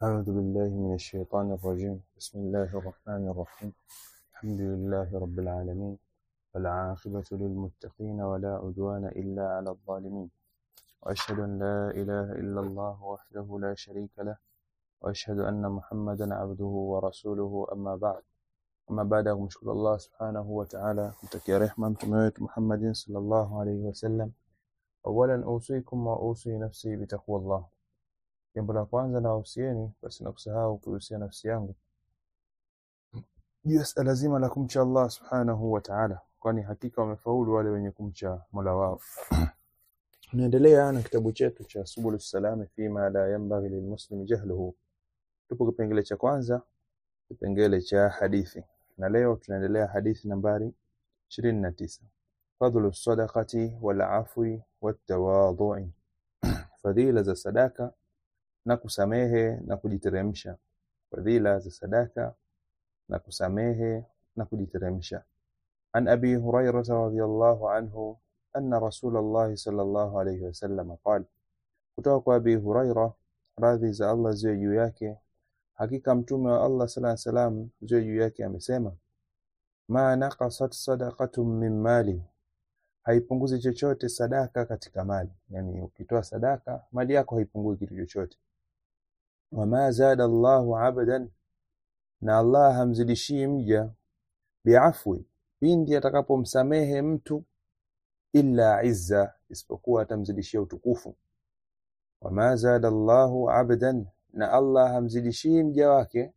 أعوذ بالله من الشيطان الرجيم بسم الله الرحمن الرحيم الحمد لله رب العالمين والعاقبة للمتقين ولا عدوان إلا على الظالمين وأشهد أن لا إله إلا الله وحده لا شريك له وأشهد أن محمدا عبده ورسوله أما بعد أما بعد kumshukuru Allah subhanahu wa ta'ala kumtakia rehma mtume wetu Muhammadin sallallahu alayhi wasallam awalan usikum wa usi nafsi bitaqwallah jambo la kwanza na wahusieni basi na kusahau kuhusia nafsi yangu juu ya suala zima la kumcha Allah subhanahu wa ta'ala kwani hakika wamefaulu wale wenye kumcha Mola wao tunaendelea na kitabu chetu cha subul salami fima la yanbaghi lilmuslimi jahluhu tupo kipengele cha kwanza kipengele cha hadithi na leo tunaendelea hadithi nambari 29 fadhlu sadaqati wal afwi wat tawadhu'i fadhila za sadaka na kusamehe na kujiteremsha fadhila za sadaka na kusamehe na kujiteremsha an abi hurairah radhiyallahu anhu anna rasulullah sallallahu alayhi wasallam qala kutoka kwa abi hurairah radhi za Allah ziwe juu yake hakika mtume wa Allah sallallahu alayhi wasallam ziwe juu yake amesema ma naqasat sadaqatun min mali haipunguzi chochote sadaka katika mali yani ukitoa sadaka mali yako haipungui kitu chochote wama zada Allahu abdan na Allah hamzidishii mja biafwi pindi atakapomsamehe mtu illa izza isipokuwa atamzidishia utukufu wama zada Allahu abdan na Allah hamzidishii mja wake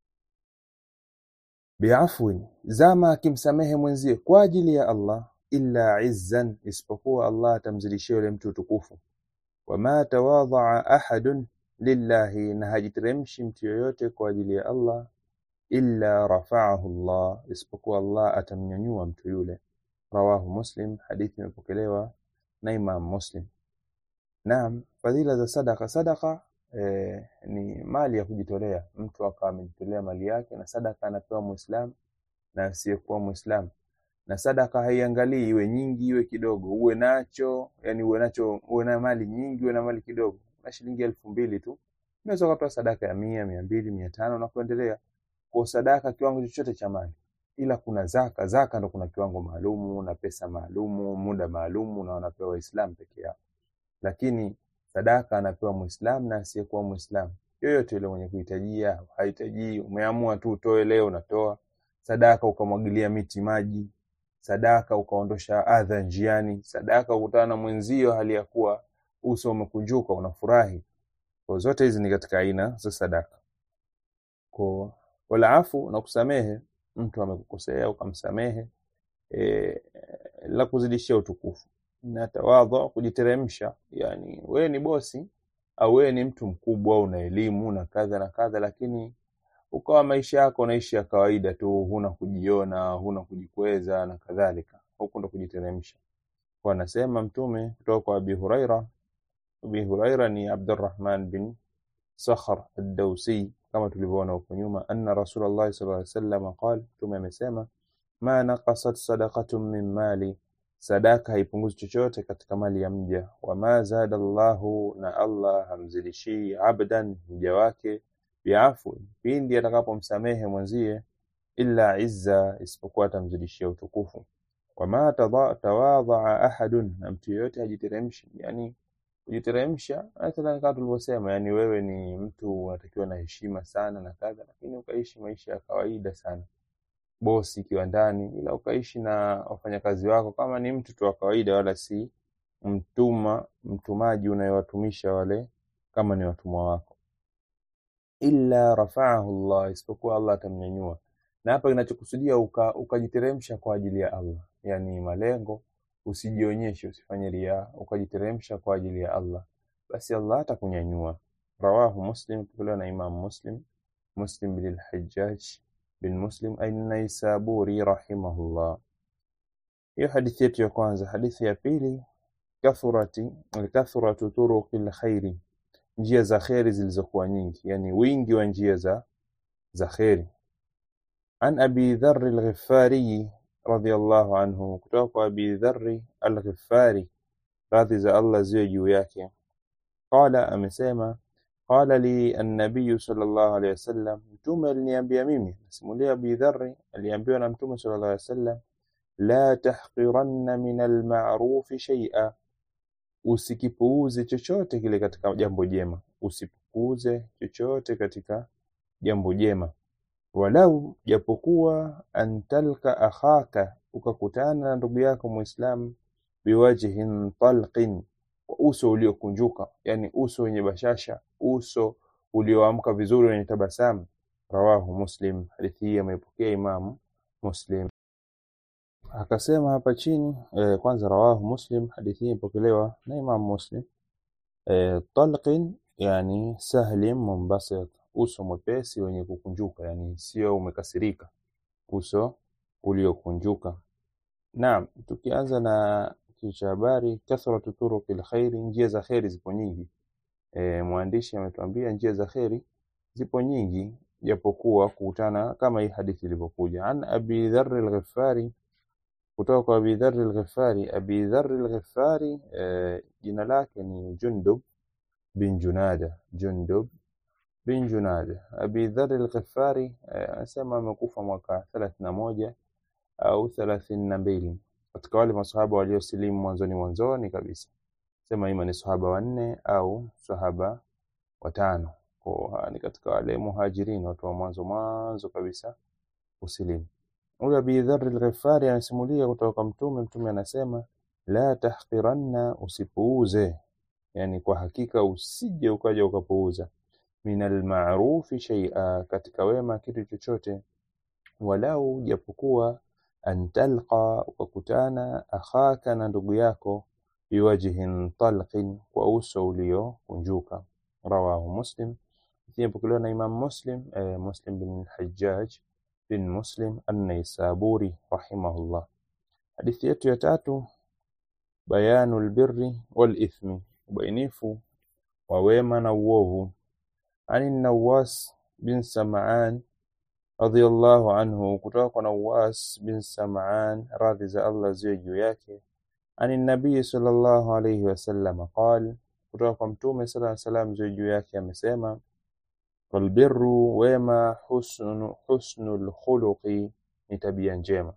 biafwi zama akimsamehe mwenzie kwa ajili ya Allah illa izzan isipokuwa Allah atamzidishia yule mtu utukufu wama tawadhaa ahadun lillahi na hajiteremshi mtu yoyote kwa ajili ya Allah illa rafa'ahu Allah isipokuwa Allah atamnyanyua mtu yule rawahu muslim hadithi imepokelewa na imam muslim naam fadhila za sadaka sadaka eh, ni mali ya kujitolea mtu akawa amejitolea mali yake na sadaka anapewa muislam na asiyekuwa muislam na sadaka haiangalii iwe nyingi iwe kidogo uwe nacho yani uwe nacho uwe na mali nyingi uwe na mali kidogo na shilingi elfu mbili tu unaweza kutoa sadaka ya mia mia mbili mia tano na kuendelea kwa sadaka kiwango chochote cha mali ila kuna zaka zaka ndo kuna kiwango maalumu na pesa maalumu muda maalumu na wanapewa waislamu peke yao lakini sadaka anapewa muislamu na asiyekuwa muislamu yoyote yule mwenye kuhitajia hahitaji umeamua tu utoe leo unatoa sadaka ukamwagilia miti maji sadaka ukaondosha adha njiani sadaka ukutana na mwenzio hali ya kuwa uso umekunjuka unafurahi kwa zote hizi ni katika aina za sadaka kwa wala afu na kusamehe mtu amekukosea ukamsamehe e, la kuzidishia utukufu na tawadhu kujiteremsha yani wewe ni bosi au wewe ni mtu mkubwa una elimu na kadha na kadha lakini ukawa maisha yako unaishi ya kawaida tu huna kujiona huna kujikweza na kadhalika huko ndo kujiteremsha kwa anasema mtume kutoka kwa Abi Huraira Abi Huraira ni Abdurrahman bin Sakhar ad-Dawsi kama tulivyoona huko nyuma anna Rasulullah sallallahu alaihi wasallam qala mtume amesema ma naqasat sadaqatun min mali sadaka haipunguzi chochote katika mali ya mja wama zada Allahu na Allah hamzidishi abdan mja wake biafu pindi atakapomsamehe mwenzie illa izza isipokuwa atamzidishia utukufu wama tawadhaa ahadun na mtu yeyote hajiteremshi yani kujiteremsha mathalan kama tulivyosema yani wewe ni mtu unatakiwa na heshima sana na kadha lakini ukaishi maisha ya kawaida sana bosi kiwandani ila ukaishi na wafanyakazi wako kama ni mtu tu wa kawaida wala si mtuma mtumaji unayewatumisha wale kama ni watumwa wako illa rafa'ahu Allah isipokuwa Allah atamnyanyua na hapa kinachokusudia ukajiteremsha uka kwa ajili ya Allah yani malengo usijionyeshe usifanye ria ukajiteremsha kwa ajili ya Allah basi Allah atakunyanyua rawahu muslim kutolewa na imam muslim muslim bin al-hajjaj bin muslim an-naisaburi rahimahullah hiyo hadithi yetu ya kwanza hadithi ya pili kathurati kathratu turuqil khairi njia za kheri zilizokuwa nyingi yani wingi wa njia za za kheri an abi dharr al-ghifari radhiyallahu anhu kutoka kwa abi dharr al-ghifari radhi za Allah ziwe juu yake qala amesema qala li annabiyu sallallahu alaihi wasallam, mtume aliniambia mimi. Nasimulia Abi Dharri aliambiwa na mtume sallallahu alaihi wasallam, la tahqiranna min alma'rufi shay'a, usikipuuze chochote kile katika jambo jema, usipuuze chochote katika jambo jema walau japokuwa antalka akhaka, ukakutana na ndugu yako Muislamu biwajhin talqin, kwa uso uliokunjuka, yani uso wenye bashasha, uso ulioamka vizuri, wenye tabasamu. Rawahu Muslim, hadithi hii ameipokea Imamu Muslim. Akasema hapa chini eh, kwanza rawahu Muslim, hadithi hii imepokelewa na Imamu Muslim. Eh, talqin yani sahlim munbasit uso mwepesi wenye kukunjuka, yani sio umekasirika, uso uliokunjuka. Naam, tukianza na kichwa cha habari, kathratu turuqil khairi, njia za kheri zipo nyingi. E, mwandishi ametuambia njia za kheri zipo nyingi, japokuwa kukutana kama hii hadithi ilivyokuja. An Abi Dharr al-Ghifari, kutoka kwa Abi Dharr al-Ghifari. Abi Dharr al-Ghifari e, jina lake ni Jundub bin Junada, Jundub bin Junada. Abi Dharr al-Ghifari anasema amekufa mwaka thelathini na moja au thelathini na mbili katika wale masahaba waliosilimu mwanzoni mwanzoni kabisa, sema ima ni sahaba wanne au sahaba watano, kwa ni katika wale muhajirin, watu wa mwanzo mwanzo kabisa kusilimu. Huyu Abi Dharr al-Ghifari anasimulia kutoka kwa Mtume. Mtume anasema la tahqiranna, usipuuze, yani kwa hakika usije ukaja ukapuuza min almarufi shay'a, katika wema kitu chochote, walau japokuwa antalqa, ukakutana akhaka na ndugu yako, biwajhin talqin, kwa uso uliokunjuka. Rawahu Muslim, ipokelewa na Imam Muslim eh, Muslim bin Hajjaj bin Muslim an-Naisaburi rahimahullah. Hadithi yetu ya tatu, bayanu albirri wal ithmi, ubainifu wa wema na uovu ani Nawas bin Sam'an radhiyallahu anhu, kutoka kwa Nawas bin Sam'an, radhi za Allah ziwe juu yake. Ani nabii sallallahu alayhi wasallam qal, kutoka kwa Mtume sallallahu alayhi wasallam ziwe juu yake amesema, walbirru, wema, husnu husnul khuluqi, ni tabia njema.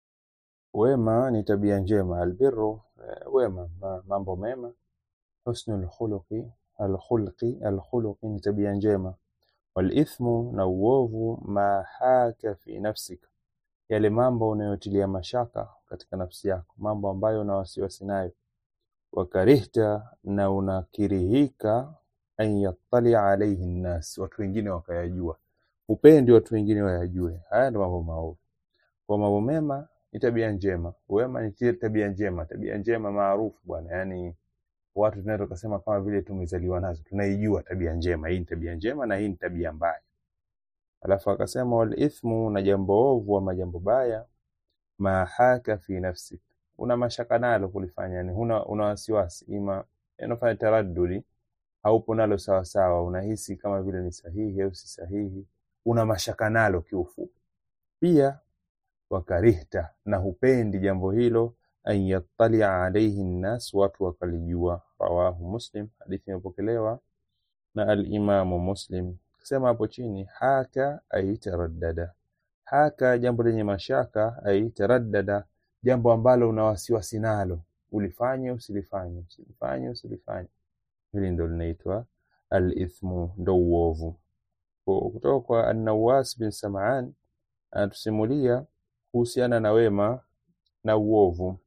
Wema ni tabia njema. Albirru, wema, mambo mema. Husnul khuluqi alkhulqi alkhuluqi ni tabia njema. Walithmu, na uovu, ma haka fi nafsika, yale mambo unayotilia mashaka katika nafsi yako, mambo ambayo una wasiwasi nayo. Wakarihta, na unakirihika, an yattalia alaihi nnas, watu wengine wakayajua, upendi watu wengine wayajue. Haya ndio mambo maovu. Kwa mambo mema ni tabia njema, wema ni tabia njema, tabia njema maarufu bwana, yani watu tunaweza kusema kama vile tumezaliwa nazo, tunaijua tabia njema. Hii ni tabia njema na hii ni tabia mbaya. Alafu akasema wal ithmu, na jambo ovu ama jambo baya, ma haka fi nafsik, una mashaka nalo kulifanya, yani huna una wasiwasi, ima unafanya taraddudi, haupo nalo sawa sawa, unahisi kama vile ni sahihi au si sahihi, una mashaka nalo kiufupi. Pia wakarihta, na hupendi jambo hilo an yattalia alaihi nnas, watu wakalijua. Rawahu Muslim, hadithi imepokelewa na alimamu Muslim. Kasema hapo chini haka ay taraddada, haka jambo lenye mashaka, ay taraddada, jambo ambalo una wasiwasi nalo, ulifanye usilifanye, usilifanye usilifanye, hili ndo linaitwa alithmu, ndo uovu. Kutoka kwa An-Nawas bin Sam'an anatusimulia kuhusiana na wema na uovu.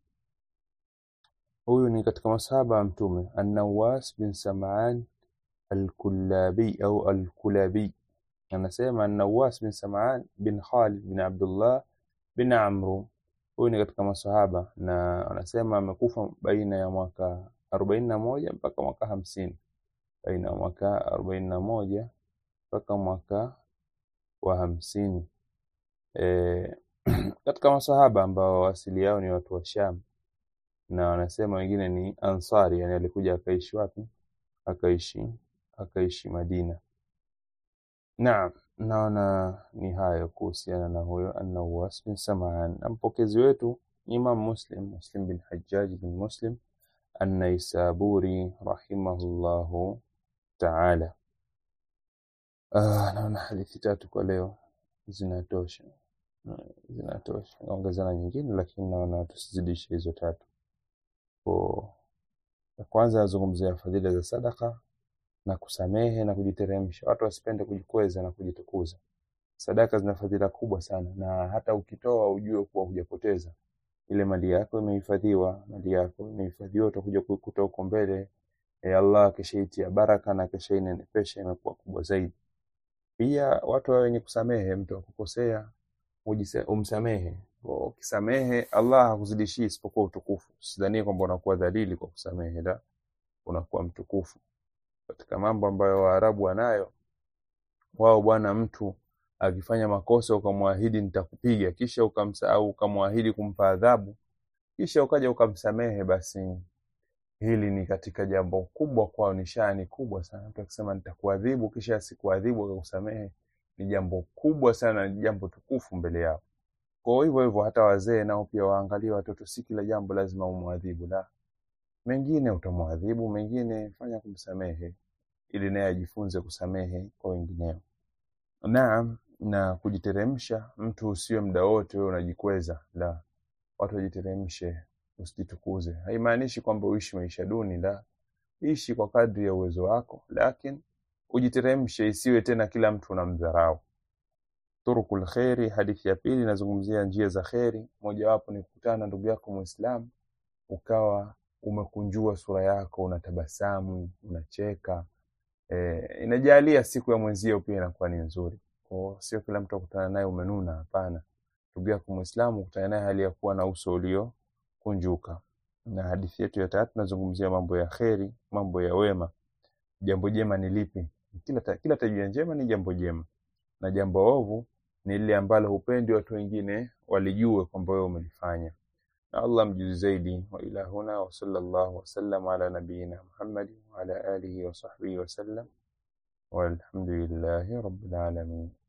Huyu ni katika masahaba wa Mtume, An-Nawas bin Sam'an Al-Kullabi au Al-Kulabi. Anasema An-Nawas bin Sam'an bin Khalid bin Abdullah bin Amru. Huyu ni katika masahaba na anasema amekufa baina ya mwaka arobaini na moja mpaka mwaka hamsini baina ya mwaka arobaini na moja mpaka mwaka wa hamsini e, katika masahaba ambao asili yao ni watu wa Sham na wanasema wengine ni Ansari, yani alikuja akaishi wapi? Akaishi akaishi Madina. Naam, naona ni hayo kuhusiana na huyo An-Nawas bin Sam'an. Na mpokezi wetu Imam Muslim, Muslim bin Hajjaj bin Muslim An-Naisaburi rahimahullahu ta'ala. Ah, naona hadithi tatu kwa leo zinatosha, zinatosha. Naongeza na nyingine, lakini naona tusizidishe hizo tatu. Kwa ya kwanza nazungumzia fadhila za sadaka na kusamehe na kujiteremsha. Watu wasipende kujikweza na kujitukuza. Sadaka zina fadhila kubwa sana, na hata ukitoa ujue kuwa hujapoteza ile mali yako, imehifadhiwa. Mali yako imehifadhiwa, utakuja kuikuta huko mbele. E, Allah akishaitia baraka na akishainenepesha imekuwa kubwa zaidi. Pia watu wawe wenye kusamehe. Mtu akukosea ujise- umsamehe. Kwa Ukisamehe Allah hakuzidishii isipokuwa utukufu. Sidhanie kwamba unakuwa dhalili kwa kusamehe, la, unakuwa mtukufu. Katika mambo ambayo Waarabu wanayo wao, bwana, mtu akifanya makosa ukamwahidi nitakupiga, kisha ukamsa au ukamwahidi kumpa adhabu, kisha ukaja ukamsamehe, basi hili ni katika jambo kubwa kwao, ni shani kubwa sana. Mtu akisema nitakuadhibu kisha asikuadhibu akakusamehe, ni jambo kubwa sana, ni jambo tukufu mbele yao. Kwa hivyo hivyo hata wazee nao pia waangalie watoto, si kila jambo lazima umwadhibu, la mengine utamwadhibu, mengine fanya kumsamehe, ili naye ajifunze kusamehe kwa wengineo. Naam, na kujiteremsha, mtu usiwe muda wote wewe unajikweza, la, watu wajiteremshe, usijitukuze. Haimaanishi kwamba uishi maisha duni, la, ishi kwa kadri ya uwezo wako, lakini ujiteremshe, isiwe tena kila mtu unamdharau. Turukul kheri, hadithi ya pili inazungumzia njia za kheri. Mojawapo ni kukutana na ndugu yako Muislamu ukawa umekunjua sura yako, unatabasamu, unacheka. E, inajalia siku ya mwenzio pia inakuwa ni nzuri. Kwa sio kila mtu akutana naye umenuna, hapana. Ndugu yako Muislamu ukutana naye hali ya kuwa na uso uliokunjuka. Na hadithi yetu ya tatu nazungumzia mambo ya kheri, mambo ya wema. Jambo jema ni lipi? Kila, ta, kila tabia njema ni jambo jema, na jambo ovu ni lile ambalo hupendi watu wengine walijue kwamba wewe umelifanya. Na Allah mjuzi zaidi. Wa ila huna wa sallallahu wasallam ala nabiyina Muhammadi wa ala alihi wa sahbihi wasallam walhamdulillahi rabbil alamin.